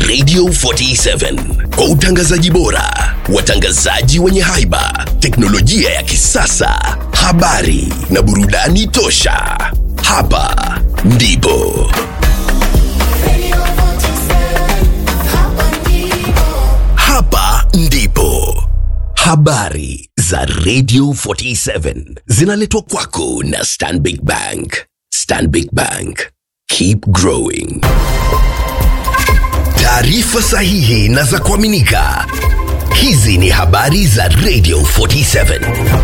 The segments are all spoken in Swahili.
Radio 47 kwa utangazaji bora, watangazaji wenye haiba, teknolojia ya kisasa, habari na burudani tosha. Hapa ndipo hapa ndipo habari za Radio 47 zinaletwa kwako na Stanbic Bank. Stanbic Bank, keep growing. Taarifa sahihi na za kuaminika. Hizi ni habari za Radio 47.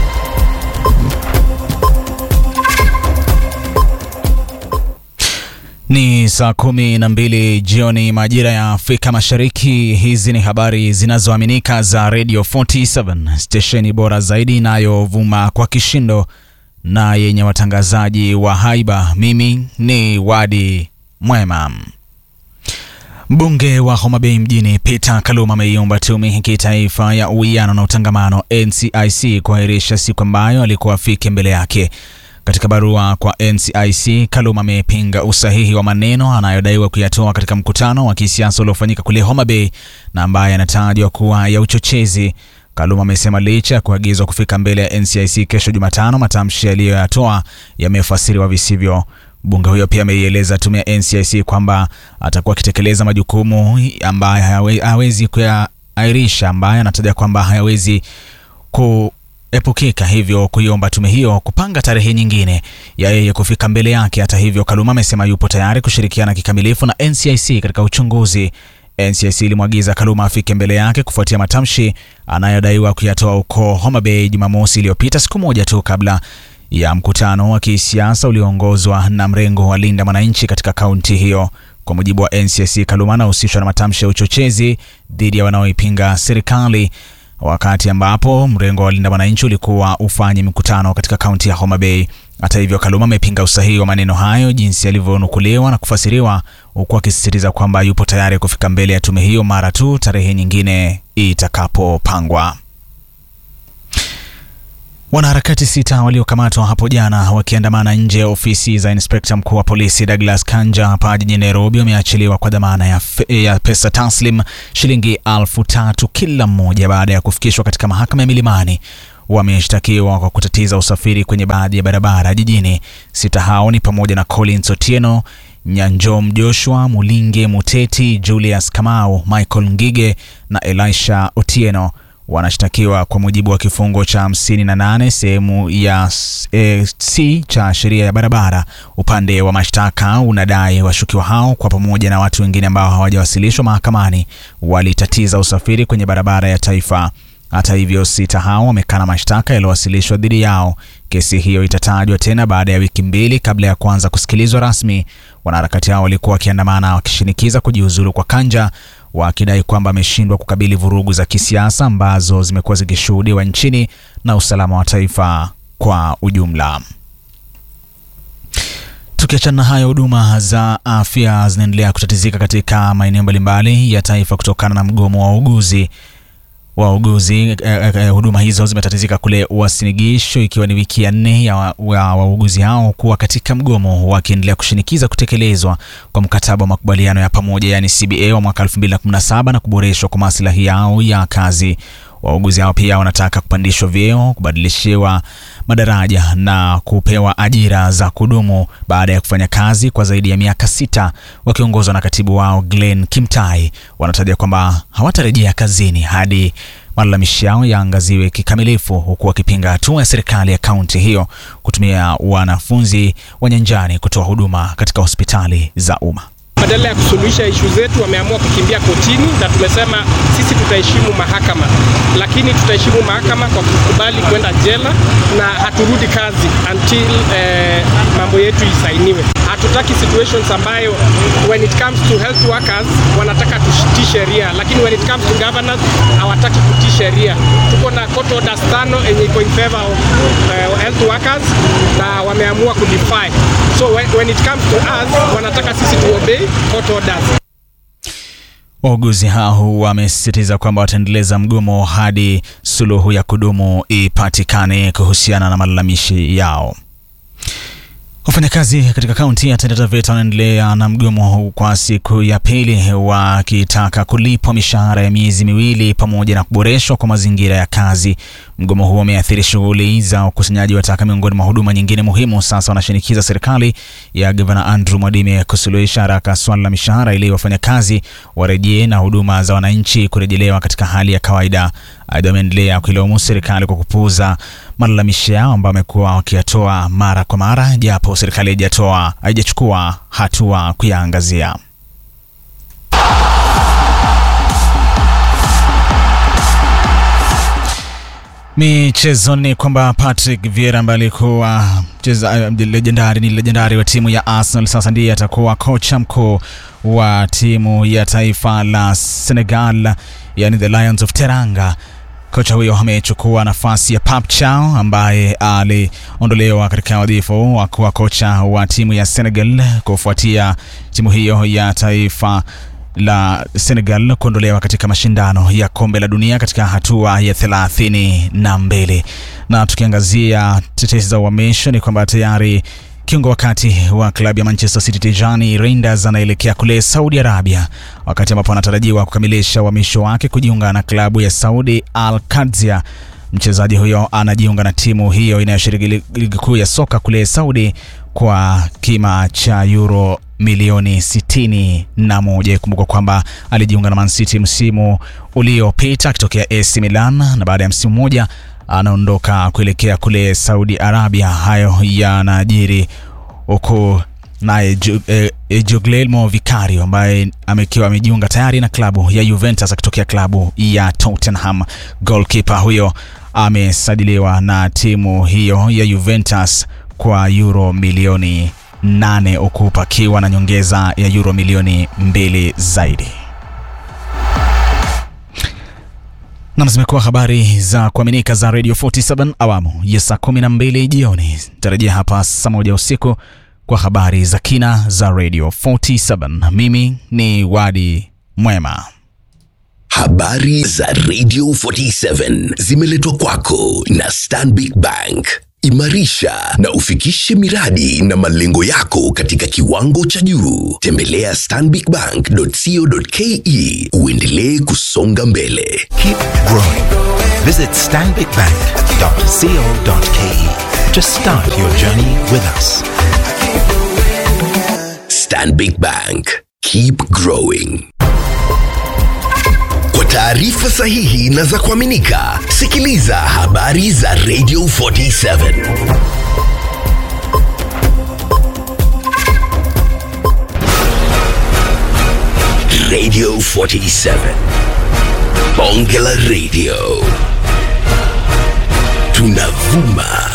Ni saa kumi na mbili jioni majira ya Afrika Mashariki. Hizi ni habari zinazoaminika za Radio 47 stesheni bora zaidi inayovuma kwa kishindo na yenye watangazaji wa haiba. Mimi ni Wadi Mwema. Mbunge wa Homa Bay mjini Peter Kaluma ameiomba tume ya kitaifa ya uwiano na utangamano NCIC kuahirisha siku ambayo alikuwa afike mbele yake. Katika barua kwa NCIC, Kaluma amepinga usahihi wa maneno anayodaiwa kuyatoa katika mkutano wa kisiasa uliofanyika kule Homa Bay na ambaye anatajwa kuwa ya uchochezi. Kaluma amesema licha ya kuagizwa kufika mbele ya NCIC kesho Jumatano, matamshi yaliyoyatoa yamefasiriwa visivyo. Mbunge huyo pia ameieleza tume ya NCIC kwamba atakuwa akitekeleza majukumu ambayo hayawe- hawezi kuyaairisha, ambayo anataja kwamba hayawezi kuepukika, hivyo kuiomba tume hiyo kupanga tarehe nyingine ya yeye kufika mbele yake. Hata hivyo, Kaluma amesema yupo tayari kushirikiana kikamilifu na NCIC katika uchunguzi. NCIC ilimwagiza Kaluma afike mbele yake kufuatia matamshi anayodaiwa kuyatoa huko Homa Bay Jumamosi iliyopita, siku moja tu kabla ya mkutano wa kisiasa ulioongozwa na mrengo wa Linda Mwananchi katika kaunti hiyo. Kwa mujibu wa NCIC, Kaluma anahusishwa na matamshi ya uchochezi dhidi ya wanaoipinga serikali, wakati ambapo mrengo wa Linda Mwananchi ulikuwa ufanye mikutano katika kaunti ya Homa Bay. Hata hivyo, Kaluma amepinga usahihi wa maneno hayo jinsi yalivyonukuliwa na kufasiriwa, huku akisisitiza kwamba yupo tayari kufika mbele ya tume hiyo mara tu tarehe nyingine itakapopangwa. Wanaharakati sita waliokamatwa hapo jana wakiandamana nje ya ofisi za inspekta mkuu wa polisi Douglas Kanja hapa jijini Nairobi wameachiliwa kwa dhamana ya, fe, ya pesa taslim shilingi elfu tatu kila mmoja baada ya kufikishwa katika mahakama ya Milimani. Wameshtakiwa kwa kutatiza usafiri kwenye baadhi ya barabara jijini. Sita hao ni pamoja na Collins Otieno, Nyanjom Joshua, Mulinge Muteti, Julius Kamau, Michael Ngige na Elisha Otieno wanashtakiwa kwa mujibu wa kifungo cha 58 sehemu ya e, C cha sheria ya barabara. Upande wa mashtaka unadai washukiwa hao kwa pamoja na watu wengine ambao hawajawasilishwa mahakamani walitatiza usafiri kwenye barabara ya taifa. Hata hivyo, sita hao wamekana mashtaka yaliyowasilishwa dhidi yao. Kesi hiyo itatajwa tena baada ya wiki mbili kabla ya kuanza kusikilizwa rasmi. Wanaharakati hao walikuwa wakiandamana wakishinikiza kujiuzulu kwa Kanja wakidai kwamba ameshindwa kukabili vurugu za kisiasa ambazo zimekuwa zikishuhudiwa nchini na usalama wa taifa kwa ujumla. Tukiachana na hayo, huduma za afya zinaendelea kutatizika katika maeneo mbalimbali ya taifa kutokana na mgomo wa wauguzi wauguzi eh, eh, huduma hizo zimetatizika kule Uasin Gishu ikiwa ni wiki ya nne ya wauguzi wa, wa hao kuwa katika mgomo wakiendelea kushinikiza kutekelezwa kwa mkataba wa makubaliano ya pamoja yani CBA wa mwaka 2017 na kuboreshwa kwa maslahi yao ya kazi. Wauguzi hao pia wanataka kupandishwa vyeo, kubadilishiwa madaraja na kupewa ajira za kudumu baada ya kufanya kazi kwa zaidi ya miaka sita. Wakiongozwa na katibu wao Glenn Kimtai, wanataja kwamba hawatarejea kazini hadi malalamishi yao yaangaziwe kikamilifu, huku wakipinga hatua ya serikali ya kaunti hiyo kutumia wanafunzi wa nyanjani kutoa huduma katika hospitali za umma. Badala ya kusuluhisha ishu zetu wameamua kukimbia kotini, na tumesema sisi tutaheshimu mahakama, lakini tutaheshimu mahakama kwa kukubali kwenda jela na haturudi kazi until eh, mambo yetu isainiwe. Hatutaki situations ambayo when it comes to health workers wanataka tutii sheria, lakini when it comes to governors hawataki kutii sheria. Tuko na court orders tano yenye iko in favor of eh, health workers na wameamua kudefy. So when, when it comes to us wanataka sisi tuobey court orders. Wauguzi hao wamesisitiza kwamba wataendeleza mgomo hadi suluhu ya kudumu ipatikane kuhusiana na malalamishi yao. Wafanyakazi katika kaunti ya Taita Taveta wanaendelea na mgomo kwa siku ya pili wakitaka kulipwa mishahara ya miezi miwili pamoja na kuboreshwa kwa mazingira ya kazi. Mgomo huo umeathiri shughuli za ukusanyaji wa taka miongoni mwa huduma nyingine muhimu. Sasa wanashinikiza serikali ya gavana Andrew Mwadime kusuluhisha haraka swala la mishahara ili wafanyakazi warejee na huduma za wananchi kurejelewa katika hali ya kawaida. Aidha, wameendelea kuilaumu serikali kwa kupuuza malalamishi yao ambayo wamekuwa wakiyatoa mara kwa mara, japo serikali haijatoa haijachukua hatua kuyaangazia. Michezo ni kwamba Patrick Vieira ambaye alikuwa mcheza legendari ni legendari wa timu ya Arsenal, sasa ndiye atakuwa kocha mkuu wa timu ya taifa la Senegal, yani the Lions of Teranga. Kocha huyo amechukua nafasi ya Pap Chow ambaye aliondolewa katika wadhifa wa kuwa kocha wa timu ya Senegal kufuatia timu hiyo ya taifa la Senegal kuondolewa katika mashindano ya kombe la dunia katika hatua ya thelathini na mbili. Na tukiangazia tetesi za uhamisho ni kwamba tayari kiungo wakati wa klabu ya Manchester City Tijani Reinders anaelekea kule Saudi Arabia, wakati ambapo anatarajiwa kukamilisha uhamisho wake kujiunga na klabu ya Saudi Al Qadsia. Mchezaji huyo anajiunga na timu hiyo inayoshiriki ligi kuu ya soka kule Saudi kwa kima cha euro milioni sitini na moja. Ikumbuka kwamba alijiunga na Man City msimu uliopita akitokea AC Milan na baada ya msimu mmoja anaondoka kuelekea kule Saudi Arabia. Hayo yanajiri huku naye eh, Guglielmo Vicario ambaye amekiwa amejiunga tayari na klabu ya Juventus akitokea klabu ya Tottenham. Goalkeeper huyo amesajiliwa na timu hiyo ya Juventus kwa euro milioni nane huku pakiwa na nyongeza ya euro milioni mbili zaidi. Nam, zimekuwa habari za kuaminika za Radio 47 awamu ya saa 12 jioni. Tarajia hapa saa moja usiku kwa habari za kina za Radio 47. Mimi ni Wadi Mwema. Habari za Radio 47 zimeletwa kwako na Stanbic Bank. Imarisha na ufikishe miradi na malengo yako katika kiwango cha juu. Tembelea stanbicbank.co.ke uendelee kusonga mbele. Keep growing. Visit stanbicbank.co.ke to start your journey with us. Stanbic Bank. Keep growing. Kwa taarifa sahihi na za kuaminika, sikiliza habari za Radio 47. Radio 47. Bonge la Radio. Tunavuma